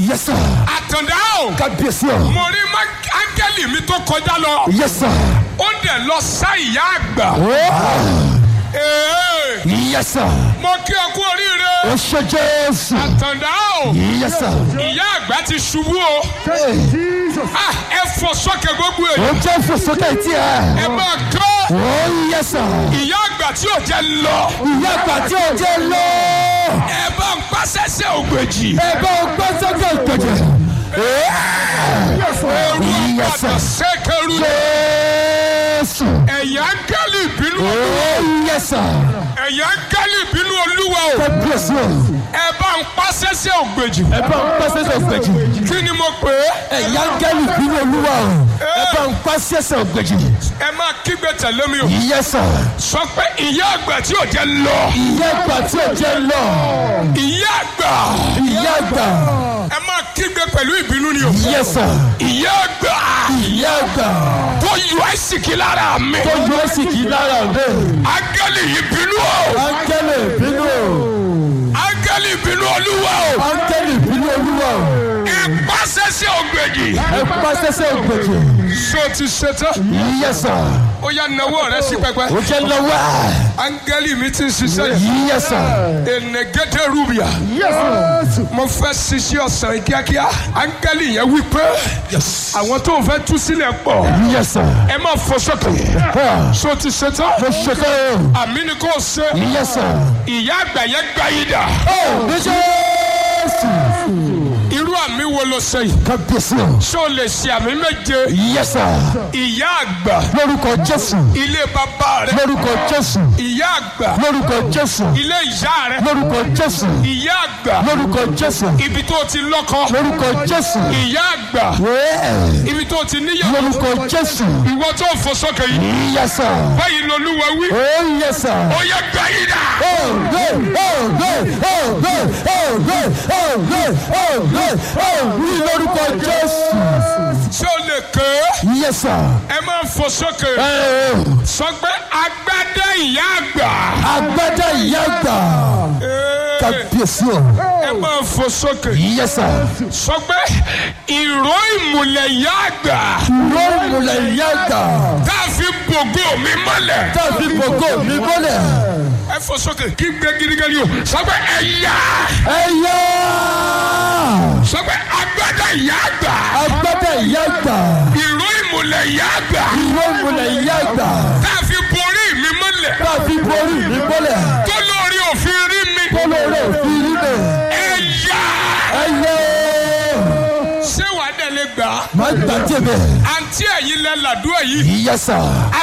Yes, sir. àtàndá o Kábíyèsí o. mo rí má- áńgẹ́lì mi tó kọjá lọ Yes, sir. ó dẹ̀ lọ sá ìyá àgbà Oh. Ee, Yes, sir. mo kí ọ kú oríire Ó ṣe Jésù. àtàndá o Yes, sir. ìyá àgbà ti ṣubú o Ah, ẹ fọ sókè gbogbo Ó èyí jẹ́ ìfòsókè tí ẹ. ẹ máa kọ́ Oh, yes, sir. ìyá àgbà tí ò jẹ́ lọ Ìyá àgbà tí ó jẹ́ lọ. ẹ bá ń pàṣẹṣẹ ògbèjì Ẹ bá o gbọ́ sókè ìgbèjì. ẹrú Yes, àpàtà sir. sẹ́kẹrù Jésù. ẹ̀yà áńgẹ́lì ìbínú Oh, yes, sir. ẹ̀yà áńgẹ́lì ìbínú olúwa o Kábíyèsí o. ẹ bá ń pàṣẹṣẹ ògbèjì Ẹ bá o gbọ́ sókè ìgbèjì. kí ni mo pè é Ẹ̀yà gẹ́lì bínú olúwa o. Ẹ bá ń pa sẹ́sẹ̀ ògbèjì. ẹ máa kígbe tẹ̀lé mi o Yes, sir. sọ pé ìyá àgbà tí ò jẹ́ lọ Ìyá àgbà tí ó jẹ́ lọ. ìyá àgbà Ìyá àgbà. ẹ máa kígbe pẹ̀lú ìbínú ni o Yes, sir. ìyá àgbà Ìyá àgbà. tó yọ àìsìkí lára mi Tó yọ sí kì í lára rẹ̀. áńgẹ́lì ìbínú o Áńgẹ́lì bínú o. áńgẹ́lì ìbínú olúwa o Áńgẹ́lì bínú olúwa o. ẹ pàṣẹṣẹ ògbèjì Ẹ pa sẹ́sẹ̀ ògbèjì. so ti ṣetán Yes, sir. ó yá nawọ́ rẹ sí pẹpẹ Ó jẹ́ lọ́wọ́. áńgẹ́lì mi ti ń ṣiṣẹ́ yìí Yes, sir. enegede rubia Yes, sir. mo fẹ́ ṣiṣẹ́ ọ̀sán yìí kíákíá áńgẹ́lì yẹn wí pé àwọn tó ń fẹ́ tú sílẹ̀ pọ̀ Yes, sir. ẹ má fọ sókè Ah, so ti ṣetán Mo ṣe tán o. àmì ni kò ṣe Yes, sir. ìyá àgbà yẹn gbá yìí dà Ó ní Jésù. irú àmì wo ló ṣe yìí Kábíyèsí o. ṣé o lè ṣe àmì méje Yes, sir. ìyá àgbà Lórúkọ Jésù. ilé bàbá rẹ Lórúkọ Jésù. ìyá àgbà Lórúkọ Jésù. ilé ìyá rẹ Lórúkọ Jésù. ìyá àgbà Lórúkọ Jésù. ibi tó ti lọ́kọ Lórúkọ Jésù. ìyá àgbà Wẹ́ẹ̀. ibi tó ti níyàwó Lórúkọ Jésù. ìwọ tó ń fò sókè yìí Yes, sir. báyìí lolúwa wí Oh, yes, sir. ó yẹ gbá yìí dà Oh, good, oh, good, oh, good, oh, good, oh, good, oh, good, oh, ní lórúkọ Jésù. ṣé o lè ké Yes, sir. ẹ máa fò sókè Ẹ o, sọ pé agbádá ìyá àgbà agbádá ìyá àgbà. Ee, Kábíyèsí o. ẹ máa fò sókè Yes, sir. sọ pé ìró ìmùlẹ̀ ìyá àgbà Ìró ìmùlẹ̀ ìyá àgbà. tá a fi bògó mi mọ́lẹ̀ Tàbí gbogbo mi bọ́lẹ̀. ẹ fò sókè kí gbé gidigidi o sọ pé ẹ̀yà Ẹ yá. sọ pé agbádá ìyá àgbà Agbádá ìyá àgbà. ìró ìmùlẹ̀ ìyá àgbà Ìró ìmùlẹ̀ ìyá àgbà. tá a fi borí mi mọ́lẹ̀ Tàbí borí mi bọ́lẹ̀. tó lórí òfin rí mi Kólóró òfin rí bẹ̀. ẹ̀yà Ẹ yá. ṣé wàá dẹ̀ lè gbà á Má gbàjẹ́ bẹ̀. àǹtí ẹ̀yin lẹ́ làdúrà yìí Yes, sir.